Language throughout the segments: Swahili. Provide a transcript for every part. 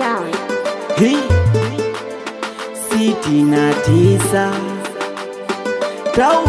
sound. hii sitini na tisa tau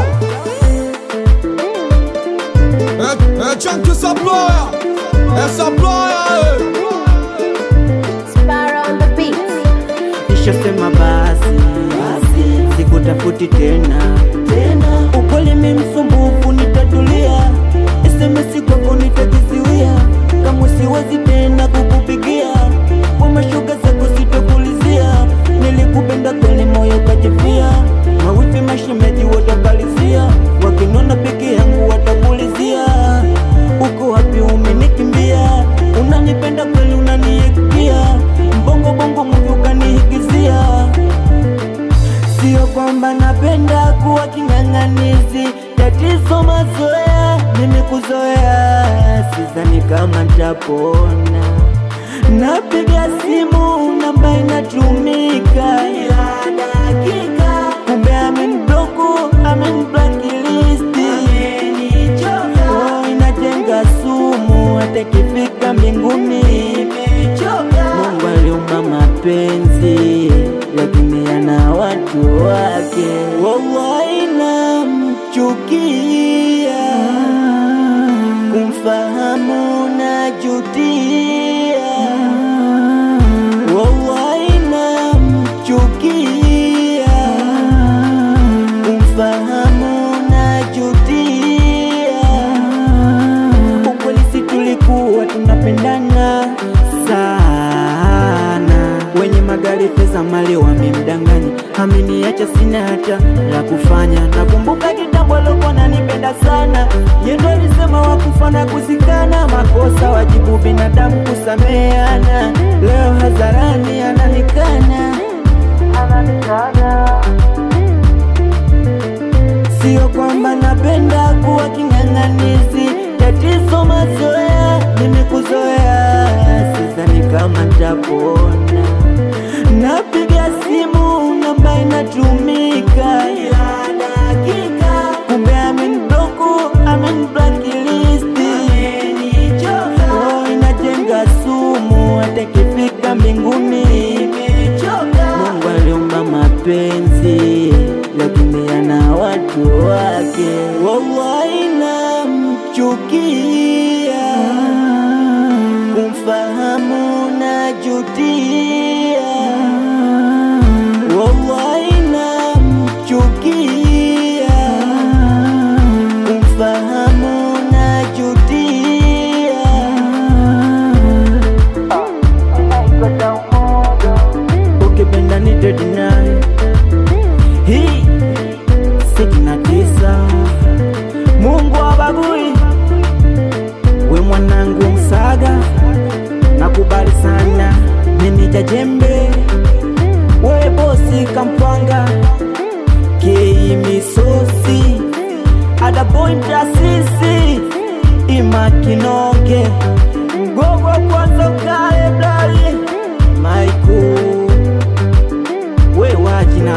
É, é Chunky Supplier, é Supplier, Sparrow on the beat. nishasema basi basi sikutafuti tena tena ukweli mi msumbufu nitatulia SMS kwako nitajiziwia kama siwezi tena kukupigia kwa mashuga zako sitokulizia nilikupenda kweli moyo kajifia mawifi mashemeji watakalizia wakinona peke yangu watakulizia uko wapi umenikimbia unanipenda kweli unaniikia mbongo bongo muvi ukanihigizia Sio kwamba napenda kuwa king'ang'anizi, tatizo mazoea, mimi kuzoea, sidhani kama ntapona. Napiga simu namba inatumika ila dakika, kumbe amenibloku, ameniblakilisti, oh, inajenga sumu, hata ikifika mbinguni Mungu aliumba mapenzi lakini yana watu wake. Wallahi namchukia, kumfahamu najutia. Wallahi namchukia, kumfahamu najutia ukweli si tulikuwa tunapendana sana wenye magari pesa mali wamemdanganya ameniacha sina hata la kufanya nakumbuka kitambo alikuwa nanipenda sana yendo alisema wakufana kuzikana makosa wajibu binadamu kusameana leo hadharani ananikana ananikana Sio kwamba napenda kuwa king'ang'anizi, tatizo mazoea, mimi kuzoea, sidhani kama ntapona. Napiga simu namba inatumika ila dakika, kumbe amenibloku, ameniblakilisti, oh, inajenga sumu, hata ikifika mbinguni Mungu aliumba mapenzi lakini yana watu wake. Wallahi namchukia, kumfahamu najutia. Wallahi namchukia, kumfahamu najutia. ukipenda nitedi naye hii sitini na tisa Mungu abagui we mwanangu msaga nakubali sana meneja jembe we bosi kampwanga kei misosi adaboy mtasisi imakinoge mgogo kwanza ukale blali maiku we wajina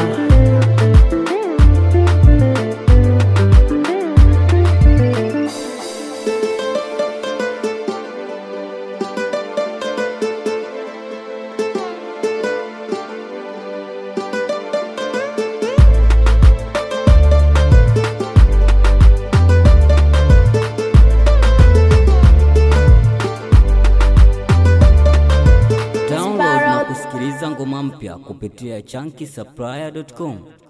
Download na kusikiliza ngoma mpya kupitia chunky supplier.com.